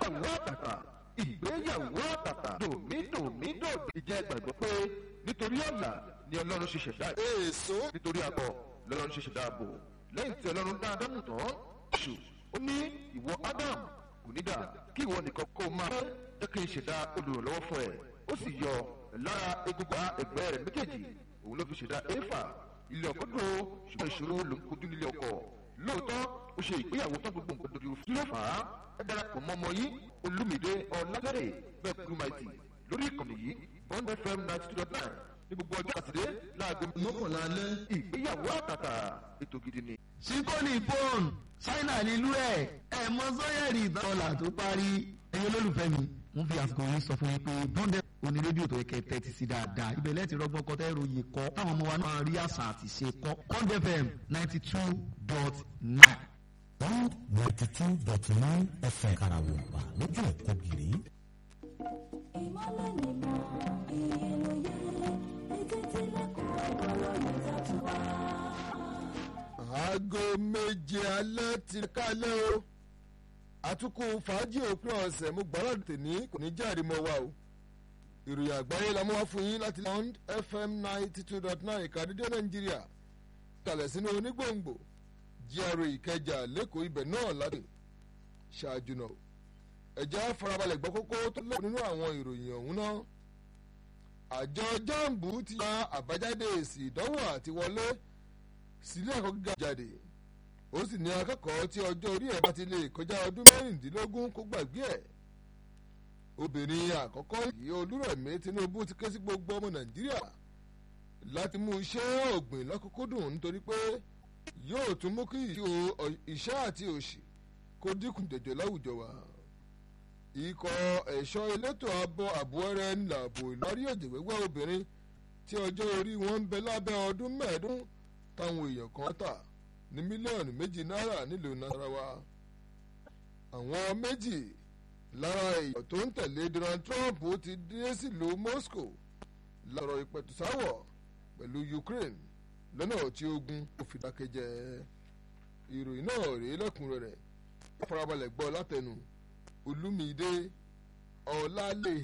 ìgbéyàwó àtàtà ìgbéyàwó àtàtà dòmídòmídòdì jẹ́ gbàgbọ́ pé nítorí ọ̀la ni ọlọ́run ṣe ṣẹ̀dá èso nítorí àbọ̀ lọ́lọ́run ṣe ṣẹ̀dá àbò lẹ́yìn tí ọlọ́run dá ádámù tán ṣù ó ní ìwọ ádám kò ní dà kí ìwọ nìkan kó máa jẹ́ kí n ṣẹ̀dá olùrànlọ́wọ́ fún ẹ ó sì yọ lára egungun ẹgbẹ́ rẹ̀ méjèèjì òun ló fi ṣẹ̀dá éfà ilé ọkọ dúró ṣùgbọ́n ìṣòro ló ń kojú nílé ọkọ lóòótọ́ ó ṣe ìgbéyàwó tán gbogbo nǹkan dojú kí ló fà á ẹ darapọ̀ mọ́ ọmọ yìí olúmídé ọ̀làdẹ́rẹ̀ bẹ́ẹ̀ kúrú maìtì lórí ìkànnì yìí bond fm ninety two dot nine ní gbogbo ọjọ́ àtìdé láago mọ́kànlá alẹ́ ìgbéyàwó àtàtà ètò gidi ni. síkóní fóònù ṣáínà nílùú ẹ̀ ẹ̀ mọ sọ́yẹ̀rì ìtọ́là tó parí ẹ̀yin olólùfẹ́ mi mo fi àsìkò yìí sọ fún yín pé bọ́ndẹ̀ òní rédíò tó yẹ kẹ́ tẹ́tí sí dáadáa ibẹ̀ lẹ́ẹ̀tì rọ́gbọ́n kọ́ tẹ́ ròyìn kọ́ táwọn ọmọ wa náà rí àṣà àti ṣe kọ́ bọ́ndẹ̀ fm ninety two dot nine. one ninety two dot nine fm karawompa lójú ẹ̀kọ́ gírí. ìmọ̀lẹ̀ nìmọ̀ ìròyìn etí tilẹ̀kùn ọ̀gọ́rọ̀ yóò tẹ̀tù wá. aago méje alẹ́ ti kálẹ̀ o àtúkù fàájì òpin ọ̀sẹ̀ mo gbọ́dọ̀ tèmi kò ní jáde mọ́ wa o ìròyìn àgbáyé la mú wá fún yín láti Bond FM ninety two dot nine ìkàdédé nàìjíríà kalẹ̀ sínú onígbòǹgbò GRA ìkẹjà lẹ́kọ̀ọ́ ibẹ̀ náà láti ṣáájú náà ẹ̀jẹ̀ farabalẹ̀ gbọ́ kókó tó lẹ́kọ̀ọ́ nínú àwọn ìròyìn ọ̀hún náà àjọ jambu ti ya àbájáde èsì ìdánwò àti wọlé sílé ẹ̀kọ́ gíga jáde ó sì ní akẹ́kọ̀ọ́ tí ọjọ́ orí ẹ̀ bá ti lè kọjá ọdún mẹ́rìndínlógún kó gbàgbé ẹ̀ obìnrin àkọ́kọ́ yìí olúrẹ̀mí tinubu ti ké sí gbogbo ọmọ nàìjíríà láti mú iṣẹ́ ọ̀gbìn lọ́kùnkúndùn nítorí pé yóò tún mú kí iṣẹ́ àti òṣì kó dínkù jọjọ láwùjọ wa ikọ̀ ẹ̀ṣọ́ elétò ààbò àbúrẹ́ ńláàbò ìlọrí òjèwéwẹ́ obìnrin tí ọjọ́ orí wọn ń bẹ lábẹ́ ọdún mẹ́ẹ̀ẹ́dún táwọn èèyàn kan tà ní mílíọ̀nù méjì náírà nílùú nasarawa àwọn méjì lára èèyàn tó ń tẹ̀lé Donald Trump ti dé sílùú Moscow lọ́rọ̀ ìpẹ̀tùsáwọ̀ pẹ̀lú Ukraine lọ́nà tí ogun kò fi dákẹ́jẹ́ ìròyìn náà rèé lẹ́kùnrẹ́rẹ́ farabalẹ̀ gbọ́ látẹnu Olúmídé Ọlálè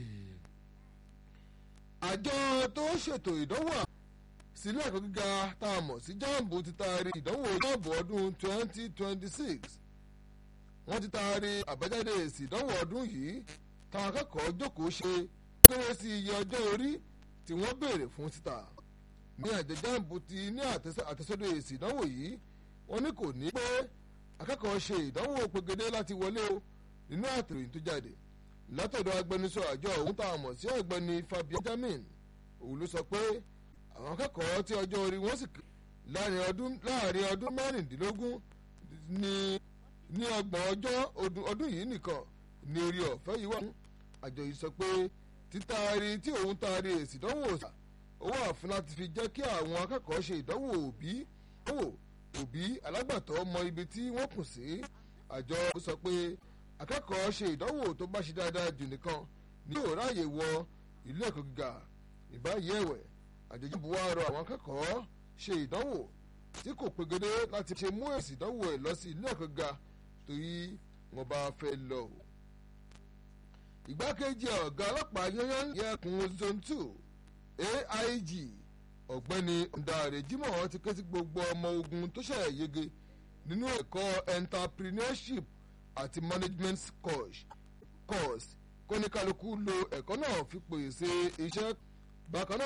àjọ tó ṣètò ìdánwò sílé ẹ̀kọ́ gíga tá a mọ̀ sí jambu ti taari ìdánwò jambu ọdún 2026 wọ́n ti taari àbájáde èsì ìdánwò ọdún yìí táwọn akẹ́kọ̀ọ́ jókòó ṣe kéré sí iye ọjọ́ orí tí wọ́n béèrè fún síta ní àjọ jambu ti ní àtẹ̀sọ́dọ̀ èsì ìdánwò yìí wọ́n ní kò ní pé akẹ́kọ̀ọ́ ṣe ìdánwò pegedé láti wọlé o nínú àtẹ̀ròyìn tó jáde látọ̀dọ̀ agbẹnusọ àjọ òun tá a mọ̀ sí ọ̀gbẹ́ni Fabian Jamin òun ló sọ pé àwọn akẹ́kọ̀ọ́ tí ọjọ́ orí wọn sì láàrin ọdún láàrin ọdún mẹ́rìndínlógún ní ní ọgbọ̀n ọjọ́ ọdún yìí nìkan ní orí ọ̀fẹ́ yìí wà. àjọ yìí sọ pé títaari tí òun taari èsì ìdánwò sà ó wà fún láti fi jẹ́ kí àwọn akẹ́kọ̀ọ́ ṣe ìdánwò òbí òbí alágbàtọ́ mọ ibi tí wọ́n kù sí. àjọ sọ pé akẹ́kọ̀ọ́ ṣe ìdánwò tó bá ṣe dáadáa jù nìkan ní yóò ráàyè wọ ilé ẹ̀kọ́ gíga ìbáyìí ẹ̀wẹ̀ àjẹjì buwa rọ àwọn akẹ́kọ̀ọ́ ṣe ìdánwò tí kò pegedé láti ṣe mú èsì ìdánwò ẹ̀ lọ sí ilé ẹ̀kọ́ ga torí wọn bá fẹ́ lọ. ìgbákejì ọ̀gá ọlọ́pàá yányán yẹkùn zone two aig ọ̀gbẹ́ni ndàrè jimoh ti ké sí gbogbo ọmọ ogun tó ṣẹ̀ yege nínú ẹ̀kọ́ entrepreneurship àti management course kóníkálukú lo ẹ̀kọ́ náà fi pèsè iṣẹ́ bákan náà